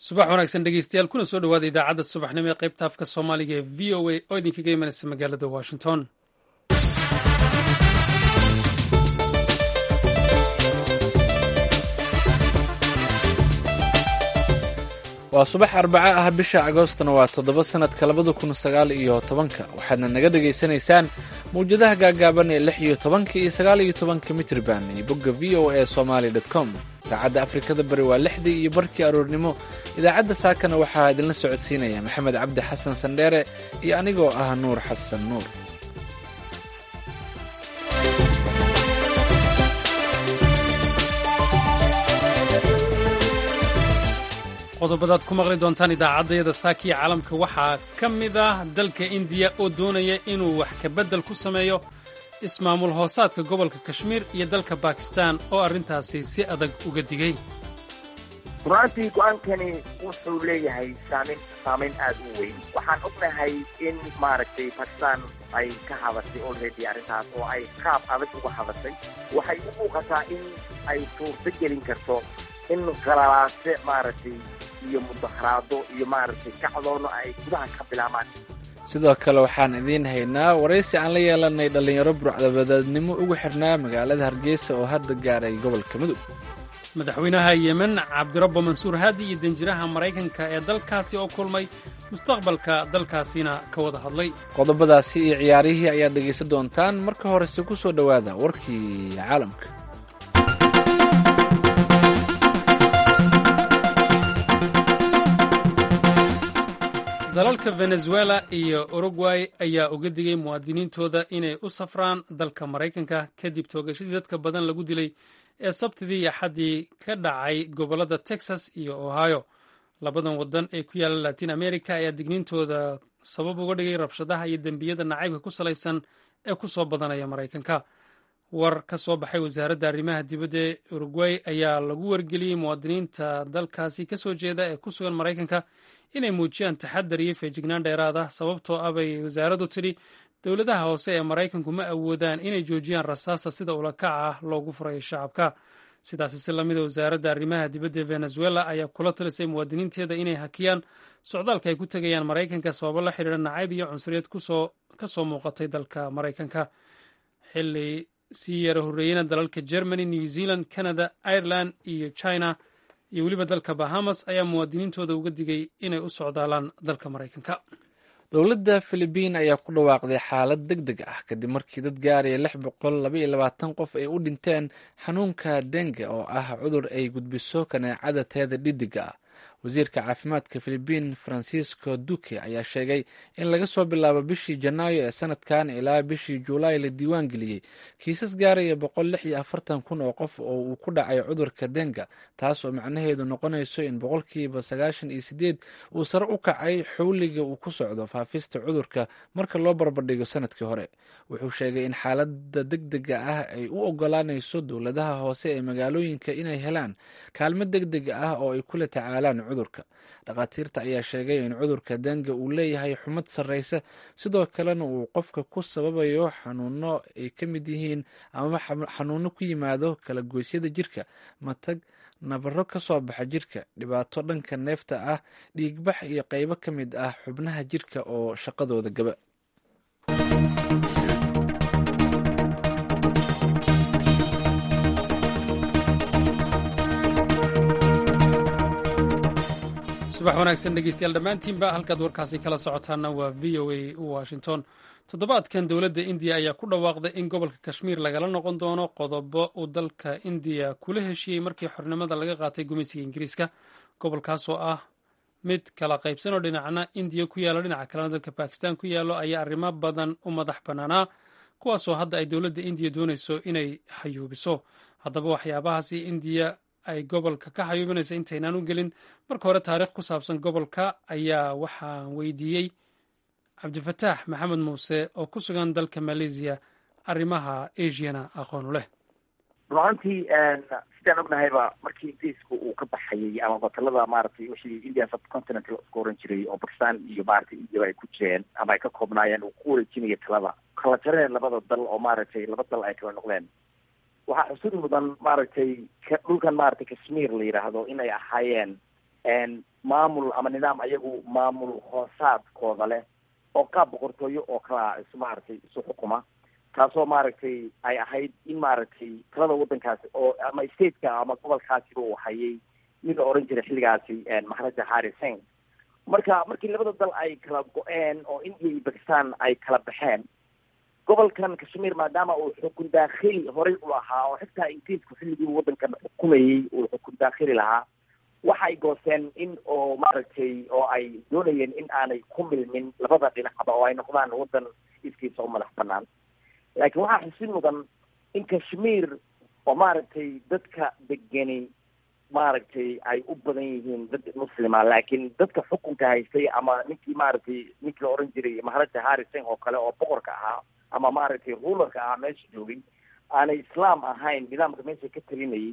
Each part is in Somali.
subax wanaagsan dhegeystayaal kuna soo dhawaada idaacadda subaxnimo ee qaybta afka soomaaliga ee v o a oo idinkaga imanaysa magaalada washington waa subax arbaco ah bisha agoostana waa toddoba sannadka labada kun sagaal iyo tobanka waxaadna naga dhegaysanaysaan mawjadaha gaagaaban ee lix iyo tobanka iyo sagaal iyo tobanka mitriban iyo bogga v o a somaali dot com saacadda afrikada bari waa lixdii iyo barkii aroornimo idaacadda saakana waxaa idinla socodsiinaya maxamed cabdi xasan sandheere iyo anigoo ah nuur xasan nuur qodobadaad ku maqli doontaan idaacaddayada saakiya caalamka waxaa ka mid ah dalka indiya oo doonaya inuu wax kabeddel ku sameeyo ismaamul hoosaadka gobolka kashmiir iyo dalka bakistan oo arrintaasi si adag uga digay runaantii go-aankani wuxuu leeyahay saameyn saamayn aad u weyn waxaan ognahay in maaragtay bakistan ay ka hadashay olready arrintaas oo ay qaab adag uga hadashay waxay u muuqataa in ay suurto gelin karto in qalalaase maaragtay iyo mudaharaado iyo maaragtay kacdoono ay gudaha ka bilaabaan sidoo kale waxaan idiin haynaa waraysi aan la yeelanay dhallinyaro burcdabadeednimo ugu xirnaa magaalada hargeysa oo hadda gaaray gobolka mudug madaxweynaha yemen cabdirabbo mansuur haadi iyo danjiraha maraykanka ee dalkaasi oo kulmay mustaqbalka dalkaasina ka wada hadlay qodobadaasi iyo ciyaarihii ayaad dhegaysan doontaan marka horese ku soo dhowaada warkii caalamka dalalka venezuela iyo urugway ayaa uga digay muwaadiniintooda inay u safraan dalka maraykanka kadib toogashadii dadka badan lagu dilay ee sabtidii iyo axaddii ka dhacay gobollada texas iyo ohio labadan waddan ee ku yaalla latin america ayaa digniintooda sabab uga dhigay rabshadaha iyo dembiyada nacaybka ku salaysan ee ku soo badanaya maraykanka war ka soo baxay wasaaradda arrimaha dibadda ee urugway ayaa lagu wargeliyey muwaadiniinta dalkaasi ka soo jeeda ee ku sugan maraykanka inay muujiyaan taxadar iyo feejignaan dheeraad ah sababtoo ah bay wasaaraddu tidhi dowladaha hoose ee maraykanku ma awoodaan inay joojiyaan rasaasta sida ulakaca ah loogu furayo shacabka sidaasi si lamida wasaaradda arrimaha dibadda ee venezuela ayaa kula talisay muwaadiniinteeda inay hakiyaan socdaalka ay ku tegayaan maraykanka sababo la xidhiira nacayb iyo cunsuriyad ka soo muuqatay dalka maraykanka xili sii yara horreeyena dalalka germany new zealand canada ireland iyo china iyo weliba dalka bahamas ayaa muwaadiniintooda uga digay inay u socdaalaan dalka maraykanka dowladda filibiin ayaa ku dhawaaqday xaalad deg deg ah kadib markii dad gaaraya lix boqol labaiyo labaatan qof ay u dhinteen xanuunka denga oo ah cudur ay gudbiso kaneecada teeda dhidiga ah wasiirka caafimaadka filibiin francisco duque ayaa sheegay in laga soo bilaabo bishii janaayo ee sanadkan ilaa bishii juulaay la diiwaan geliyey kiisas gaaraya boqol lix iyo afartan kun oo qof oo uu ku dhacay cudurka denga taas oo macnaheedu noqonayso in boqolkiiba sagaashan iyo sideed uu sare u kacay xowliga uu ku socdo faafista cudurka marka loo barbardhigo sanadkii hore wuxuu sheegay in xaalada deg dega ah ay u ogolaanayso dowladaha hoose ee magaalooyinka inay helaan kaalmo deg deg ah oo ay kula tacaalaan cudurka dhakhaatiirta ayaa sheegay in cudurka denga uu leeyahay xumad sarreysa sidoo kalena uu qofka ku sababayo xanuuno ay ka mid yihiin amaba xanuuno ku yimaado kala goysyada jirka matag nabaro ka soo baxa jirka dhibaato dhanka neefta ah dhiigbax iyo qaybo ka mid ah xubnaha jirka oo shaqadooda gaba subax wanaagsan dhegeystayaal dhammaantiinba halkaad warkaasi kala socotaana waa v o a washington toddobaadkan dowladda indiya ayaa ku dhawaaqday in gobolka kashmiir lagala noqon doono qodobo uu dalka indiya kula heshiiyey markii xornimada laga qaatay gumaysiga ingiriiska gobolkaasoo ah mid kala qaybsan oo dhinacna indiya ku yaallo dhinaca kalena dalka bakistan ku yaallo ayaa arrimo badan u madax bannaanaa kuwaasoo hadda ay dowladda indiya doonayso inay xayuubiso haddaba waxyaabahaasi indiya ay gobolka ka xayuubinaysa intaynaan u gelin marka hore taariikh ku saabsan gobolka ayaa waxaan weydiiyey cabdifataax maxamed muuse oo ku sugan dalka malaysiya arrimaha asiana aqoonu leh runaantii sidaan ognahayba markii ingiriiska uu ka baxayay ama batalada maaragtay wixii indian subcontinent laisku oran jiray oo bakistan iyo maaragtay indiaba ay ku jireen ama ay ka koobnaayeen uu ku wareejinaya talada kala jareen labada dal oo maaragtay laba dal ay kala noqdeen waxaa xusud mudan maaragtay dhulkan maaragtay kashmir la yidhaahdo inay ahaayeen maamul ama nidaam ayagu maamul hoosaadkooda leh oo qaab boqortooyo oo kala is maaragtay isu xukuma taasoo maaragtay ay ahayd in maaragtay talada waddankaasi oo ama stateka ama gobolkaasiba uu hayay mid la oran jiray xilligaasi maharaja harri sing marka markii labada dal ay kala go-een oo india iyo bakistan ay kala baxeen gobolkan kashmiir maadaama uu xukun daakhili horey u lahaa oo xitaa ingiriisku xilligii waddankan xukumayey uu xukun daakhili lahaa waxay goosteen in oo maaragtay oo ay doonayeen in aanay ku milmin labada dhinacba oo ay noqdaan waddan iskiisa u madax banaan laakiin waxaa xusin mudan in kashmiir oo maaragtay dadka degeni maaragtay ay u badan yihiin dad muslima laakiin dadka xukunka haystay ama ninkii maaragtay ninkii la oran jiray maharaja harri sing oo kale oo boqorka ahaa ama maaragtay rulerka ahaa meesha joogay aanay islaam ahayn nidaamka meesha ka talinayay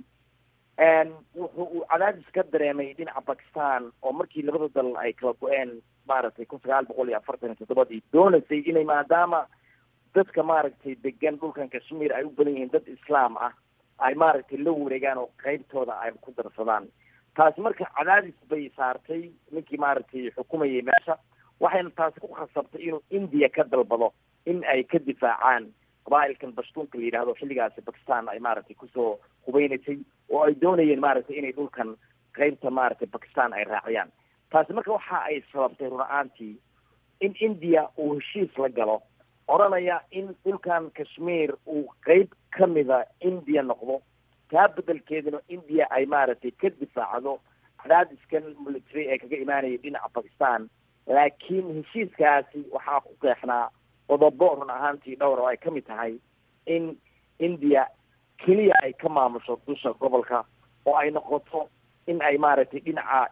wuxuu uu cadaadis ka dareemay dhinaca bakistan oo markii labada dal ay kala go-een maaragtay kun sagaal boqol iyo afartan iyo toddobadii doonaysay inay maadaama dadka maaragtay degan dhulkan kashmiir ay u badan yihiin dad islaam ah ay maaragtay la wareegaan oo qeybtooda ay ku darsadaan taasi marka cadaadis bay saartay ninkii maaragtay xukumayay meesha waxayna taasi ku khasabtay inuu india ka dalbado in ay ka difaacaan qabaailkan bashtuunka la yidhahdo xilligaasi bakistan ay maaragtay kusoo hubeynaysay oo ay doonayeen maaragtay inay dhulkan qeybta maaragtay bakistan ay raaciyaan taasi marka waxa ay sababtay run-aantii in india uu heshiis la galo odhanaya in dhulkan kashmiir uu qeyb kamida india noqdo taa bedelkeeduna india ay maaragtay ka difaacdo cadaadiskan military ee kaga imaanaya dhinaca bakistan laakiin heshiiskaasi waxaa ku qeexnaa qodobo run ahaantii dhowr oo ay ka mid tahay in india keliya ay ka maamusho dusha gobolka oo ay noqoto in ay maaragtay dhinaca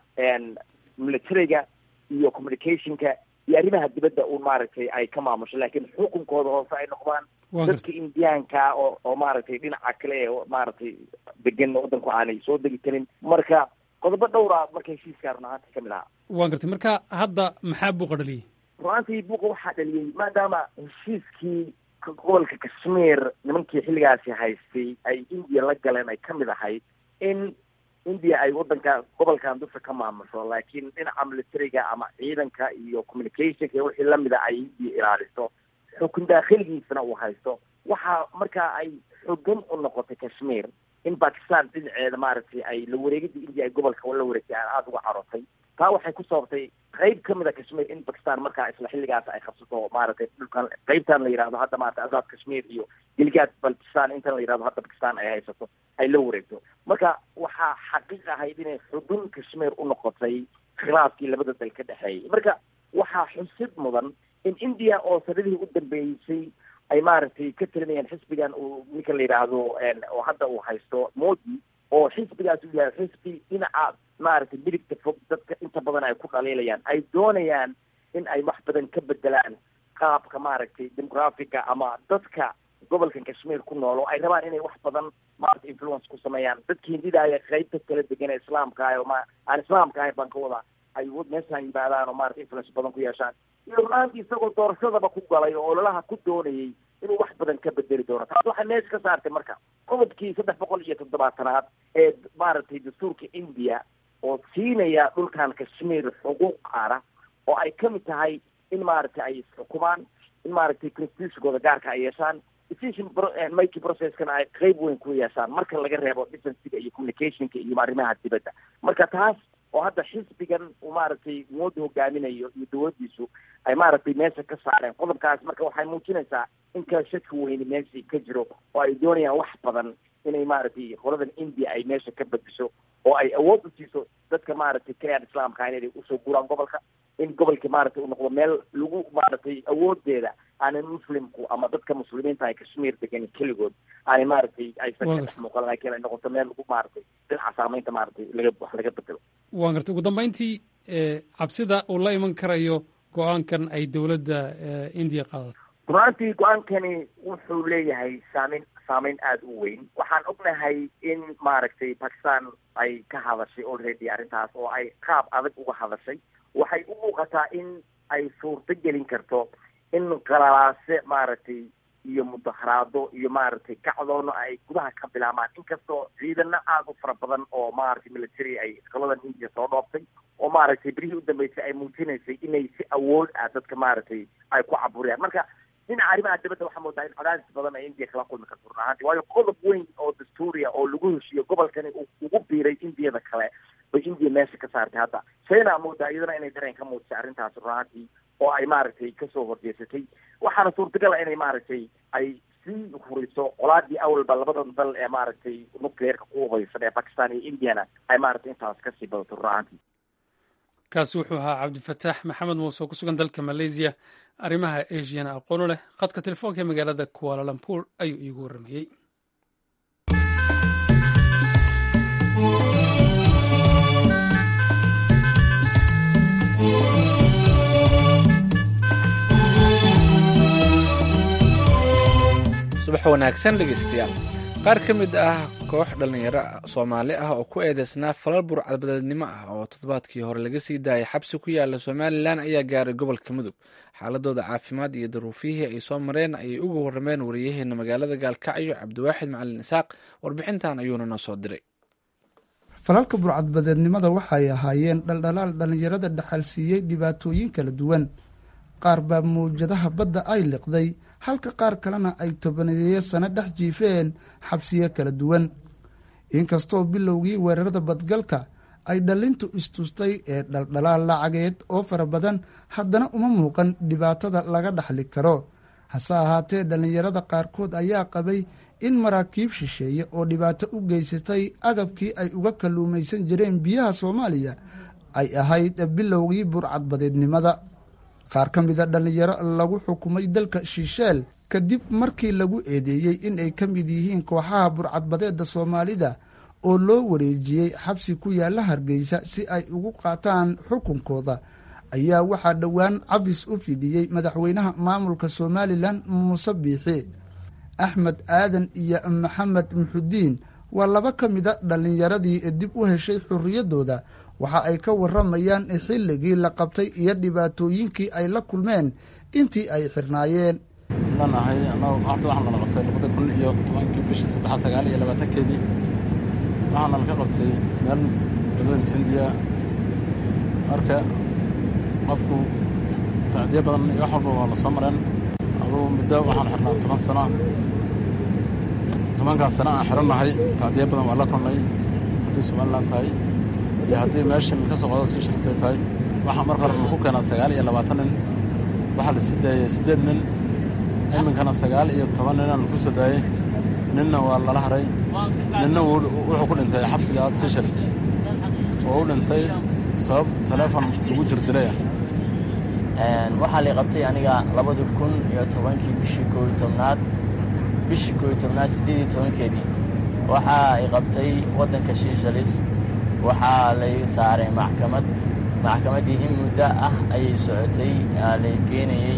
militariga iyo communicationka iyo arrimaha dibadda uun maaragtay ay ka maamusho laakiin xukunkooda hoose ay noqdaan dadka indiyaanka oo oo maaragtay dhinaca kale ee maaragtay degan waddanku aanay soo degi karin marka qodobo dhowra marka heshiiskaa run ahaantii kamid ahaa waa gartay marka hadda maxaa buuqa dhaliyey run-aantii buuqa waxaa dhaliyey maadaama heshiiskii gobolka kashmiir nimankii xilligaasi haystay ay india la galeen ay kamid ahayd in india ay waddanka gobolkan dusha ka maamusho laakiin dhinaca militariga ama ciidanka iyo communicationka iyo wixii lamida ay india ilaaliso xukun daakhiligiisana uu haysto waxaa markaa ay xogan u noqotay kashmiir in bakistan dhinaceeda maaragtay ay la wareegida india ay gobolka la wareegtay aan aada uga carotay taa waxay ku sababtay qeyb kamid a kashmiir in bakistan markaa isla xilligaas ay qabsato maaragtay dhulkan qeybtan la yidhahdo hadda maarata azaad kashmiir iyo gilgaad baltistan intan la yidhahdo hadda bakistan ay haysato ay la wareegto marka waxaa xaqiiq ahayd inay xudun kashmiir u noqotay khilaafkii labada dal ka dhexeeyay marka waxaa xusid mudan in india oo sanadihii u dambeysay ay maaragtay ka talinayaan xisbigan uu ninka la yidhaahdo oo hadda uu haysto modi oo xisbigaas uu yahay xisbi dhinaca maaragtay midigta fog dadka inta badan ay ku dhaliilayaan ay doonayaan in ay wax badan ka bedelaan qaabka maaragtay demografiga ama dadka gobolkan kashmiir ku nool oo ay rabaan inay wax badan maarata influence ku sameeyaan dadka hindida aya qeybta kala degan ee islaamka ah oo ma aan islaamka ahayn baan ka wadaa ay meeshaan yimaadaan oo maarata influence badan ku yeeshaan iyo runaantii isagoo doorashadaba ku galay oo ololaha ku doonayay inuu wax badan ka bedeli doono taas waxay meesha ka saartay marka qodobkii saddex boqol iyo toddobaatanaad ee maaragtay dastuurka india oo siinaya dhulkan kashmiir xuquuq qaara oo ay kamid tahay in maaragtay ay isxukumaan in maaragtay constitutionkooda gaarka ay yeeshaan decision making processkana ay qeyb weyn ku yeeshaan marka laga reebo defensiga iyo communicationka iyo arrimaha dibadda marka taas oo hadda xisbigan uu maaragtay mooda hogaaminayo iyo dawladdiisu ay maaragtay meesha ka saareen qodobkaas marka waxay muujinaysaa in kala shaki weyni meeshii ka jiro oo ay doonayaan wax badan inay maaragtay qoladan india ay meesha ka bedesho oo ay awood u siiso dadka maaragtay kayaan islaamka ahayn inay usoo guraan gobolka in gobolka maaragtay uu noqdo meel lagu maaragtay awoodeeda aanay muslimku ama dadka muslimiinta ay kashmiir degan keligood aanay maaragtay aysan ka dhex muuqan laakiin ay noqoto meel lagu maaragtay dhinaca saameynta maaragtay laga wax laga bedelo waan gartay ugu dambeyntii cabsida uu la iman karayo go-aankan ay dowladda indiya qaadato runaantii go-aankani wuxuu leeyahay saameyn saameyn aada u weyn waxaan ognahay in maaragtay bakistan ay ka hadashay already arrintaas oo ay qaab adag uga hadashay waxay u muuqataa in ay suurto gelin karto in qalalaase maaragtay iyo mudaharaado iyo maaragtay kacdoono ay gudaha ka bilaabmaan inkastoo ciidana aada u fara badan oo maaragtay military ay iskoladan india soo dhooftay oo maaragtay berihii u dambeysay ay muujinaysay inay si awood ah dadka maaragtay ay ku caburiyaan marka dhinaca arrimaha dibadda waxaa moodaa in cadaadis badan ay india kala kulmi karto run ahaanti waayo qodob weyn oo dastuuriya oo lagu heshiiyo gobolkani ugu biiray indiyada kale bay india meesha ka saartay hadda china moodaa iyadana inay dareen ka muujisay arrintaas run ahaantii oo ay maaragtay kasoo horjeesatay waxaana suurtagal a inay maaragtay ay sii huriso colaadii awalba labadan dal ee maaragtay nucleerka ku hubaysan ee bakistan iyo indiana ay maaragtay intaas kasii badato run ahaantii kaasi wuxuu ahaa cabdifataax maxamed muuse oo ku sugan dalka malaysiya arrimaha asiana aqoonu leh khadka telefoonka ee magaalada kualalampuur ayuu iigu warramayey subax wanaagsan dhegeystayaal qaar ka mid ah koox dhallinyaro soomaali ah oo ku eedeysnaa falal burcadbadeednimo ah oo toddobaadkii hore laga sii daayay xabsi ku yaala somalilan ayaa gaaray gobolka mudug xaaladooda caafimaad iyo daruufiyihii ay soo mareen ayay uga warrameen wariyaheena magaalada gaalkacyo cabdiwaaxid macalin isaaq warbixintan ayuuna noo soo diray falalka burcadbadeednimada waxay ahaayeen dhaldhalaal dhallinyarada dhaxalsiiyey dhibaatooyin kala duwan qaar baa mawjadaha badda ay liqday halka qaar kalena ay tobaneeyo sano dhex jiifeen xabsiyo kala duwan inkastoo bilowgii weerarada badgalka ay dhallintu istustay ee dhaldhalaal lacageed oo fara badan haddana uma muuqan dhibaatada laga dhaxli karo hase ahaatee dhallinyarada qaarkood ayaa qabay in maraakiib shisheeye oo dhibaato u geysatay agabkii ay uga kalluumaysan jireen biyaha soomaaliya ay ahayd bilowgii burcadbadeednimada qaar ka mida dhallinyaro lagu xukumay dalka shiisheel kadib markii lagu eedeeyey in ay ka mid yihiin kooxaha burcadbadeedda soomaalida oo loo wareejiyey xabsi ku yaalla hargeysa si ay ugu qaataan xukunkooda ayaa waxaa dhowaan cabis u fidiyey madaxweynaha maamulka somalilan muuse biixi axmed aadan iyo maxamed muxudiin waa laba ka mida dhallinyaradii dib u heshay xorriyaddooda waxa ay ka warramayaan xilligii la qabtay iyo dhibaatooyinkii ay la kulmeen intii ay xirnaayeen lanahay annagu horta waxaan nala qabtay labada kun iyo tobankii bishii saddexa sagaal iyo labaatankeedii waxaana laka qabtay meel badweynta hindiya marka qofku sacdiyo badan iyo wax walba waa la soo mareen aduu muddo waxaan xirnaa toban sano tobankaas sano aan xirannahay sacdiyo badan waa la kulnay haddii somalilan tahay iyo haddii meeshan ka soo qodo sii shirtay tahay waxaa marka hore lagu keenaa sagaal iyo labaatan nin waxaa la sii daayey siddeed nin iminkana sagaal iyo toban ninaan lagu soo daayey ninna waa lala haray ninna wuxuu ku dhintay xabsiga seashars oo u dhintay sabab taleefon lagu jirdilaya waxaa lay qabtay aniga labadi kun iyo tobankii bishii koo iyo tobnaad bishii koo iyo tobnaad siddeed iyo tobankeedii waxaa ay qabtay waddanka shiishalis waxaa lay saaray maxkamad maxkamaddii in muddo ah ayay socotay lay keenayey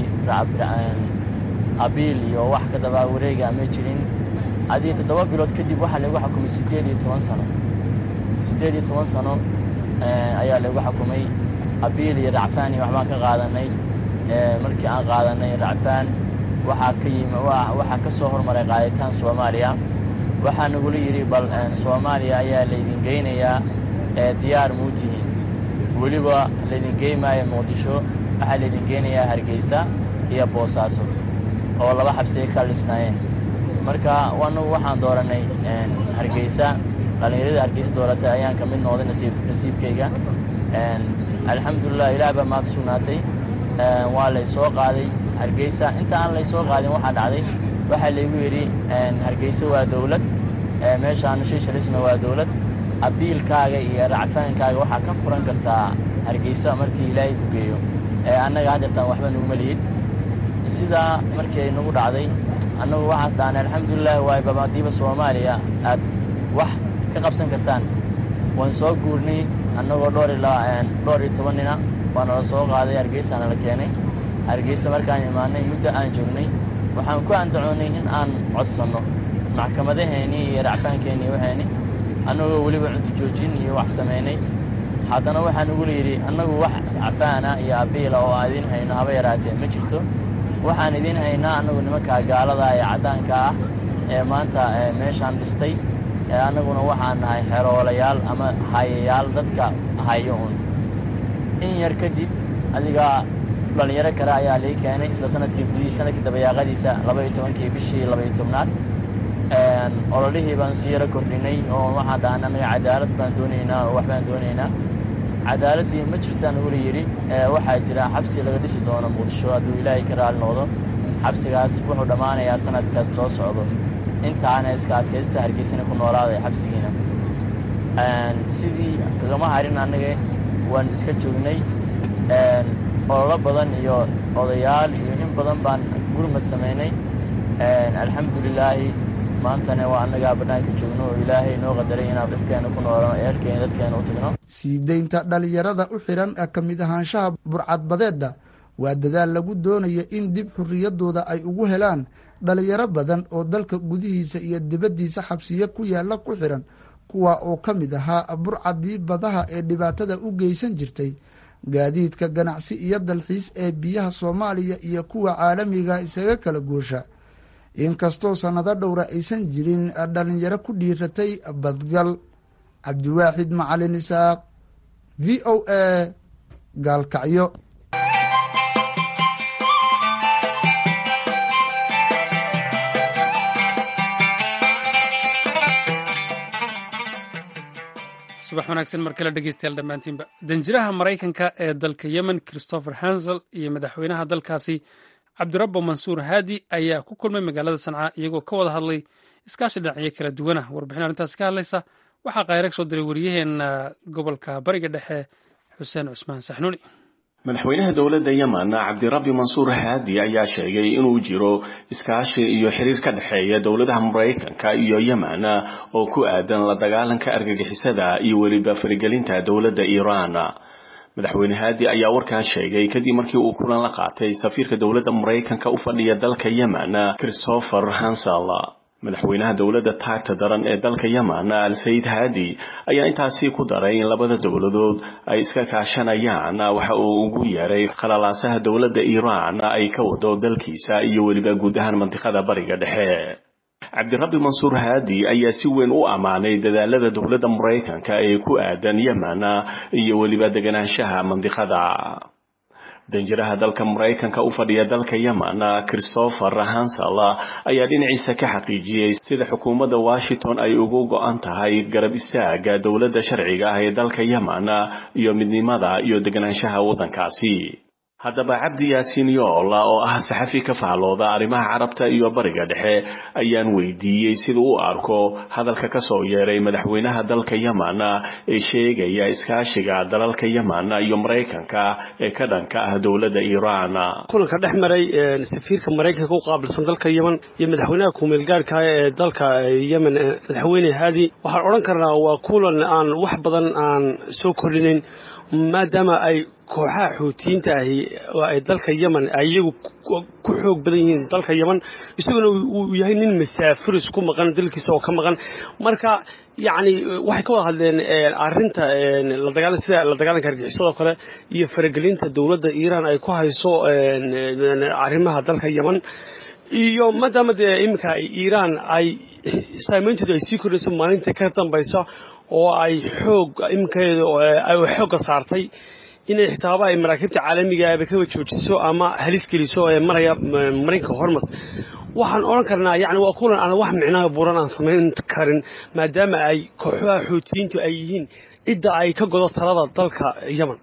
abiil iyo wax ka dabaa wareega ma jirin adii toddoba bilood kadib waxaa laygu xukumay siddeed iyo toban sano siddeed iyo toban sano ayaa laygu xukumay abiil iyo racfaan iyo waxbaan ka qaadanay markii aan qaadanay racfaan waxaa ka yimi waxaa ka soo hormaray qaaditaan soomaaliya waxaa nagula yidhi bal soomaaliya ayaa laydin geynayaa diyaar muu tihiin weliba laydin geymaayo muqdisho waxaa laydin geynayaa hargeysa iyo boosaaso oo laba xabsiay ka dhisnaayeen marka anagu waxaan dooranay hargeysa dhallinyarada hargeysa dooratay ayaan ka mid noqday nasiibkayga alxamdulilah ilaah baa maanta sugnaatay waa lay soo qaaday hargeysa inta aan lay soo qaadin waxaa dhacday waxaa laygu yidhi hargeysa waa dowlad meeshaana shiishalisna waa dowlad abiilkaaga iyo racfaankaaga waxaa ka furan kartaa hargeysa markii ilaahay ku geeyo annaga haddeertaan waxba nuguma lihid sidaa markii ay nagu dhacday annagu waxaas dhahnay alxamdulilah waay babadiiba soomaaliya aad wax ka qabsan kartaan waan soo guurnay annagoo dhowr iyo toban nina waa nala soo qaaday hargeysa nala keenay hargeysa markaan imaanay muddo aan joognay waxaan ku andacoonnay in aan codsanno maxkamadaheennii iyo racfaankeenni waxayni annagoo weliba cunto joojin iyo wax samaynay haddana waxaa nagula yidhi annagu wax racfaana iyo abiila oo aadin hayno haba yaraatee ma jirto waxaan idiin haynaa annagu nimanka gaalada ee caddaanka ah ee maanta meeshaan dhistay annaguna waxaan nahay xeroolayaal ama hayayaal dadka hayo un in yar kadib adiga dhallinyaro kale ayaa lii keenay isla sanadkii gudihii sanadkii dabayaaqadiisa labaiyo tobankii bishii labaiyo tobnaad ololihii baan si yaro kordhinay oo waxaan dhahan annaga cadaalad baan doonaynaa oo wax baan doonaynaa cadaaladdii ma jirtaan ula yidhi waxaa jira xabsi laga dhisi doono muqdisho hadduu ilaahay ka raali noqdo xabsigaas wuxuu dhammaanayaa sanadkaad soo socdo intaana iska adkaysta hargeysana ku noolaaday xabsigiina sidii kagama harin annaga waan iska joognay ololo badan iyo odayaal iyo in badan baan gurmad samaynay alxamdulilaahi maantana waa annagaa bannaanka joogno oo ilaahay noo qadaray inaan dhibkeena ku noolano eelkeena dadkeena u tagno sii deynta dhallinyarada u xidhan ka mid ahaanshaha burcadbadeedda waa dadaal lagu doonayo in dib xurriyaddooda ay ugu helaan dhalinyaro badan oo dalka gudihiisa iyo dibaddiisa xabsiyo ku yaalla ku xidhan kuwa oo ka mid ahaa burcaddii badaha ee dhibaatada u geysan jirtay gaadiidka ganacsi iyo dalxiis ee biyaha soomaaliya iyo kuwa caalamiga isaga kala goosha inkastoo sannado dhowra aysan jirin dhalinyaro ku dhiiratay badgal cabdiwaaxid macalin isaaq v o a gaalkacyo subax wanaagsan mar kale dhegeystayaal dhammaantiinba danjiraha maraykanka ee dalka yemen christopher hansel iyo madaxweynaha dalkaasi cabdirabbo mansuur haadi ayaa ku kulmay magaalada sanca iyagoo ka wada hadlay iskaashi dhinacyo kala duwana warbixin arrintaasi ka hadlaysa waxaa kayrag soo diray waryaheena gobolka bariga dhexe xuseen cusmaan saxnuuni madaxweynaha dowladda yemen cabdirabbi mansuur haadi ayaa sheegay inuu jiro iskaashi iyo xiriir ka dhexeeya dowladaha maraykanka iyo yemen oo ku aadan la dagaalanka argagixisada iyo weliba farigelinta dowladda iiraan madaxweyne haadi ayaa warkaas sheegay kadib markii uu kulan la qaatay safiirka dowladda maraykanka u fadhiya dalka yemen christopher hansel madaxweynaha dowladda taagta daran ee dalka yemen al sayid haadi ayaa intaasi ku daray in labada dowladood ay iska kaashanayaan waxa uu ugu yeeray khalalaasaha dowladda iiraan ay ka wado dalkiisa iyo weliba guud ahaan mantiqada bariga dhexe cabdirabbi mansuur haadi ayaa si weyn u ammaanay dadaalada dowladda maraykanka ee ku aadan yemen iyo weliba deganaanshaha mandiqada danjiraha dalka maraykanka u fadhiya dalka yemen christopher hansel ayaa dhinaciisa ka xaqiijiyey sida xukuumadda washington ay ugu go-an tahay garab istaaga dowladda sharciga ah ee dalka yemen iyo midnimada iyo deganaanshaha waddankaasi haddaba cabdi yaasiin yoola oo ah saxafi ka fahlooda arrimaha carabta iyo bariga dhexe ayaan weydiiyey sida u arko hadalka ka soo yeeray madaxweynaha dalka yemen ee sheegaya iskaashiga dalalka yemen iyo maraykanka ee ka dhanka ah dowladda iiraan kulanka dhex maray safiirka maraykanka u qaabilsan dalka yemen iyo madaxweynaha kumeelgaarka ee dalka yemen madaxweyne haadi waxaan odhan karnaa waa kulan aan wax badan aan soo kordhinayn maadaama ay kooxaha xuutiyiinta ahi ay dalka yemen ay iyagu ku xoog badan yihiin dalka yemen isaguna uu yahay nin masaafiris ku maqan dalkiisa oo ka maqan marka yacni waxay ka wada hadleen arrinta ladagaal sida la dagaalanka argixisado kale iyo faragelinta dowladda iiraan ay ku hayso arrimaha dalka yemen iyo maadaama dee iminka iiraan ay saameyntooda ay sii kordhayso maalinta ka dambaysa oo ay xoog iminkeeda ay xoogga saartay inay xitaaba ay maraakiibta caalamiga aba kaba joojiso ama halis geliso ee maraya marinka hormas waxaan odhan karnaa yani waa kulan aan wax micnaha buuran aan samayn karin maadaama ay kooxaha xuutiyiintu ay yihiin cidda ay ka godo talada dalka yemen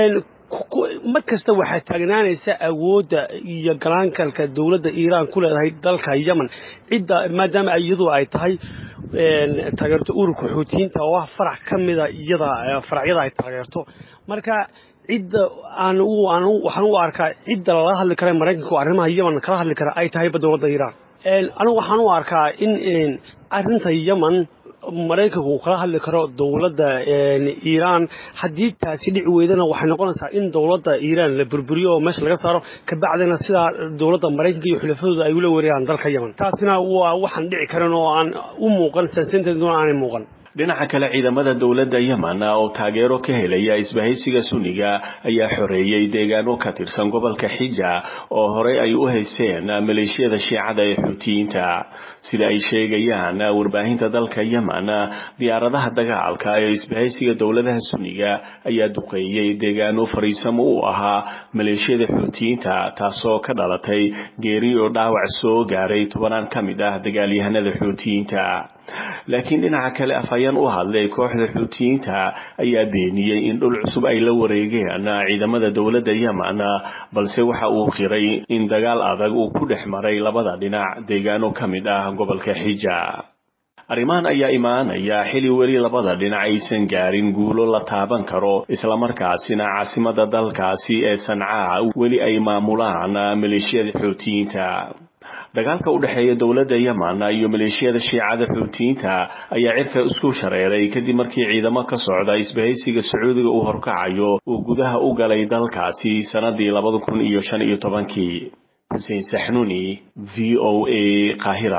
mar kasta waxaa taagnaanaysa awoodda iyo galaankalka dowladda iiraan ku leedahay dalka yemen cidda maadaama iyadu ay tahay taageerto ururka xuutiyiinta oo ah farac ka mida iyada faracyada ay taageerto marka cidda aan waxaan u arkaa cidda lala hadli kara maraykanka oo arrimaha yemen kala hadli kara ay tahayba dowladda iiraan anigu waxaan u arkaa in arrinta yemen maraykanku uu kala hadli karo dowladda iiraan haddii taasi dhici weydana waxay noqonaysaa in dowladda iiraan la burburiyo oo meesha laga saaro kabacdina sidaa dowladda maraykanka iyo xulafadooda ay ula wareegaan dalka yemen taasina waa waxaan dhici karin oo aan u muuqan saasinteeduna aanay muuqan dhinaca kale ciidamada dowladda yemen oo taageero ka helaya isbahaysiga sunniga ayaa xoreeyey deegaano ka tirsan gobolka xija oo horey ay u haysteen maleeshiyada shiicada ee xuutiyiinta sida ay sheegayaan warbaahinta dalka yemen diyaaradaha dagaalka ee isbahaysiga dowladaha sunniga ayaa duqeeyey deegaano fariisamo u ahaa maleeshiyada xuutiyiinta taasoo ka dhalatay geeri oo dhaawac soo gaaray tobanaan ka mid ah dagaalyahanada xuutiyiinta laakiin dhinaca kale afhayeen u hadlay kooxda xuutiyiinta ayaa beeniyey in dhul cusub ay la wareegeen ciidamada dowladda yemen balse waxa uu qiray in dagaal adag uu ku dhex maray labada dhinac deegaano ka mid ah gobolka xija arrimahan ayaa imaanaya xili weli labada dhinac aysan gaarin guulo la taaban karo islamarkaasina caasimada dalkaasi ee sancaa weli ay maamulaan maleeshiyada xuutiyiinta dagaalka u dhexeeya dowladda yemen iyo maleeshiyada shiicada xuutiyiinta ayaa cirka isku shareeray kadib markii ciidamo ka socda isbahaysiga sacuudiga uu horkacayo uu gudaha u galay dalkaasi sanadii labada kun iyo shan iyo tobankii xuseen saxnuni v o a qaahira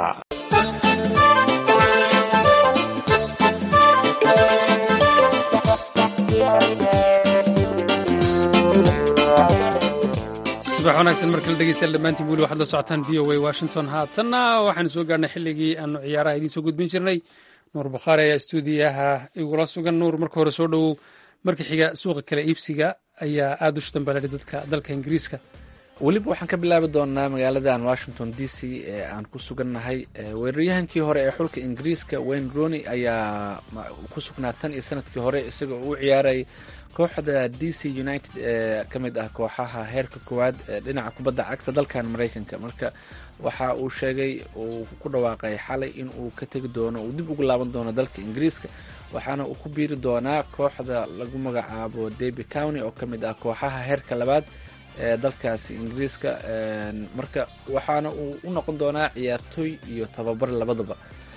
subax wanaagsan markale dhegeystayaal dhammaantiin weli waxaad la socotaan v o a washington haatanna waxaanu soo gaarnay xilligii aanu ciyaaraha idiin soo gudbin jirnay nuur bakhaari ayaa stuudiyaha igula sugan nuur marka hore soo dhowow marka xiga suuqa kale iibsiga ayaa aada u shtambalari dadka dalka ingiriiska weliba waxaan ka bilaabi doonaa magaaladan washington d c ee aan ku sugannahay weeraryahankii hore ee xulka ingiriiska wayne rooney ayaa ku sugnaa tan iyo sanadkii hore isagoo u ciyaaray kooxda d c united ee ka mid ah kooxaha heerka koowaad ee dhinaca kubadda cagta dalkan maraykanka marka waxa uu sheegay uu ku dhawaaqay xalay in uu ka tegi doono uu dib ugu laaban doono dalka ingiriiska waxaana uu ku biiri doonaa kooxda lagu magacaabo derby county oo ka mid ah kooxaha heerka labaad ee dalkaasi ingiriiska marka waxaana uu u noqon doonaa ciyaartooy iyo tababar labadaba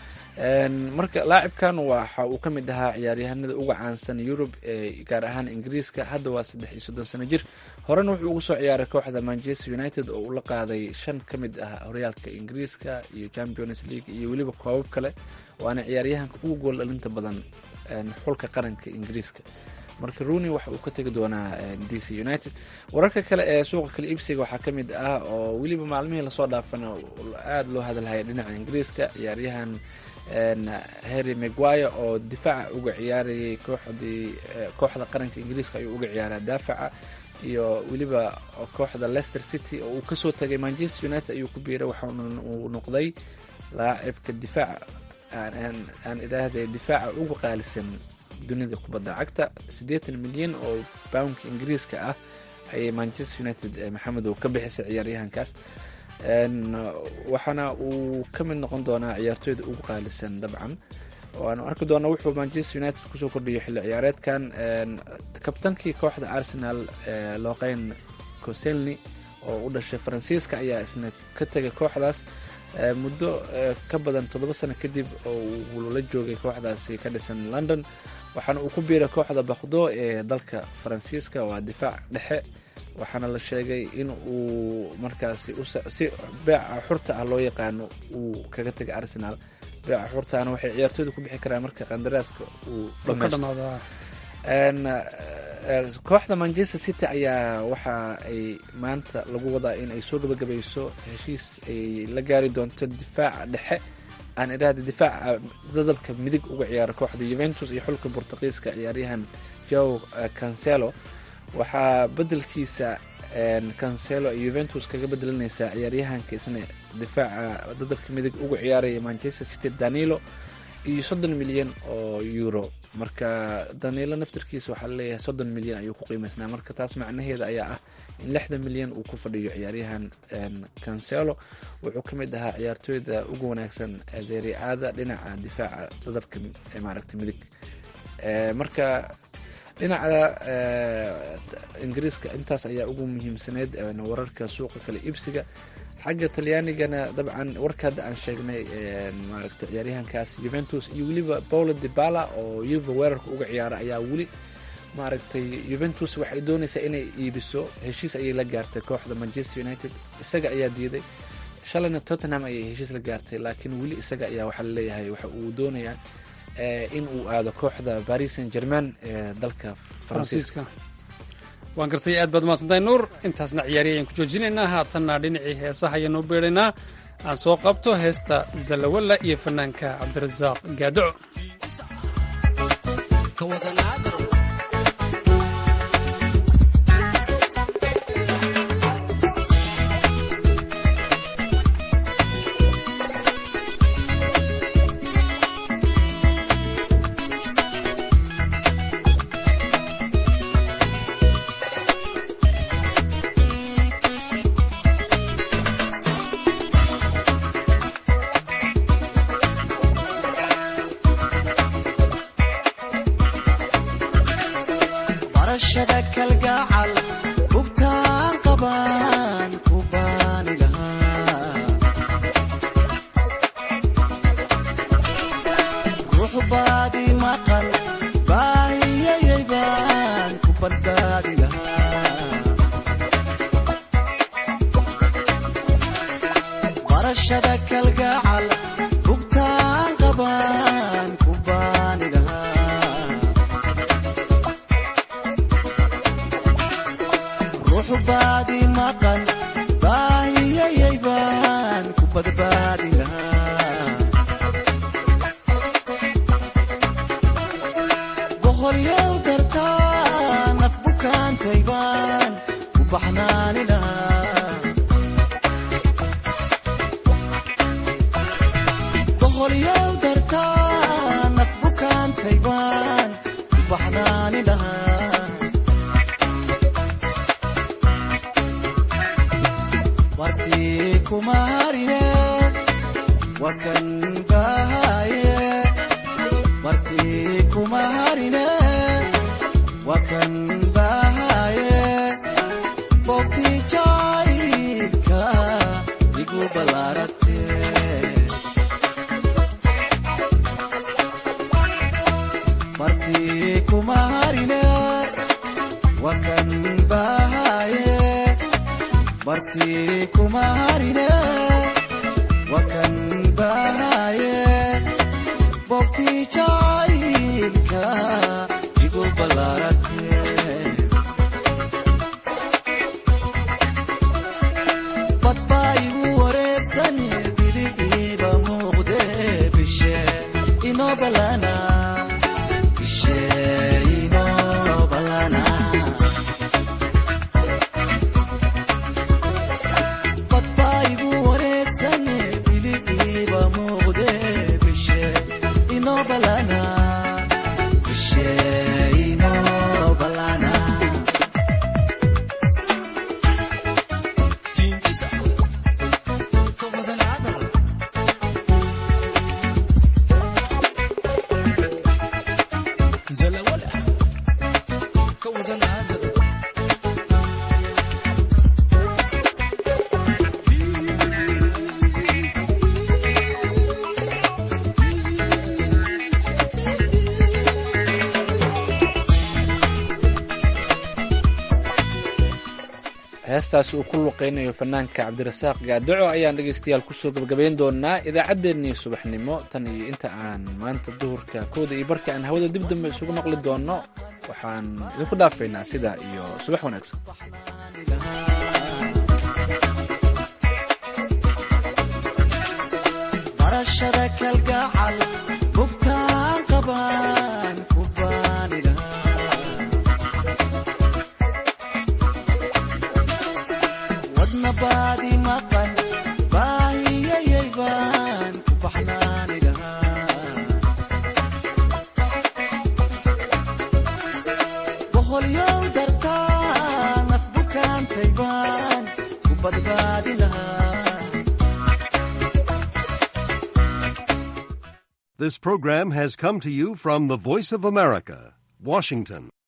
marka laacibkan waxa uu ka mid ahaa ciyaaryahanada uga caansan yurub ee gaar ahaan ingiriiska hadda waa saddex iyo soddon sano jir horena wuxuu ugu soo ciyaaray kooxda manchester united oo uu la qaaday shan ka mid ah horyaalka ingiriiska iyo champions league iyo weliba koobab kale waana ciyaaryahanka ugu gool dhalinta badan xulka qaranka ingiriiska marka rooney waxa uu ka tegi doonaa d c united wararka kale ee suuqa kale iibsiga waxaa ka mid ah oo weliba maalmihii lasoo dhaafana aada loo hadalhaya dhinaca ingiriiska ciyaaryahan harry maguire oo difaaca uga ciyaarayay kooxdii kooxda qaranka ingiriiska ayuu uga ciyaaraa daafaca iyo weliba kooxda leicester city oo uu kasoo tagay manchester united ayuu ku biiray waxaana uu noqday laacibka difaaca aan idhaahday difaaca uga qaalisan dunida kubadda cagta siddeetan milyan oo boundka ingiriiska ah ayay manchester united maxamedow ka bixisay ciyaaryahankaas waxaana uu ka mid noqon doonaa ciyaartooyda ugu qaalisan dabcan waanu arki doona wuxuu manchester united kusoo kordhiyo xilli ciyaareedkan kabtankii kooxda arsenal loqeyn coselni oo u dhashay faransiiska ayaa isna ka tegay kooxdaas muddo ka badan toddoba sano kadib oo uu la joogay kooxdaasi ka dhisan london waxaana uu ku biiray kooxda bakdo ee dalka faransiiska waa difaac dhexe waxaana la sheegay in uu markaasi si beeca xurta ah loo yaqaano uu kaga tegay arsenal beeca xurtaana waxay ciyaartooyda ku bixi karaan marka qandaraaska uu dhamaysto kooxda manchester city ayaa waxa ay maanta lagu wadaa in ay soo gabagabayso heshiis ay la gaari doonto difaaca dhexe aan idhaahda difaaca dadabka midig uga ciyaara kooxda yuventus iyo xulka bortuqiiska ciyaaryahan joe cancelo waxaa bedelkiisa cancelo ay yuventus kaga bedelanaysaa ciyaaryahanka isna difaaca dadabka midig uga ciyaaraya manchester city danilo iyo soddon milyan oo euro marka danilo naftarkiisa waxaa laleeyahay soddon milyan ayuu ku qiimaysnaa marka taas macnaheeda ayaa ah in lixdan milyan uu ku fadhiyo ciyaaryahan cancelo wuxuu ka mid ahaa ciyaartooyda ugu wanaagsan zeriada dhinaca difaaca dadabka maaragta midig marka dhinaca ingiriiska intaas ayaa ugu muhiimsaneyd wararka suuqa kale iibsiga xagga talyaanigana dabcan warka hadda aan sheegnay maaragta ciyaaryahankaas juventus iyo weliba paulo dibala oo yuva weerarka uga ciyaara ayaa weli maaragtay juventus waxay doonaysaa inay iibiso heshiis ayay la gaartay kooxda manchester united isaga ayaa diiday shalayna tottenham ayay heshiis la gaartay laakiin weli isaga ayaa waxaa laleeyahay waxa uu doonayaa in uu aado kooxda paris saint germain ee dalka faransiiska waan gartay aad baad mahadsantahay nuur intaasna ciyaari ayaan ku joojinaynaa haatanna dhinacii heesaha ayaanu beedhaynaa aan soo qabto heesta zalawalla iyo fanaanka cabdirasaaq gaadoco heestaas uu ku luqeynayo fanaanka cabdirasaaq gaadaco ayaan dhegeystayaal kusoo gabagabayn doonaa idaacaddeenii subaxnimo tan iyo inta aan maanta duhurka kooda iyo barka aan hawada dib dambe isugu maqli doono waxaan idinku dhaafaynaa sidaa iyo subax wanaagsan This program has come to you from the Voice of America, Washington.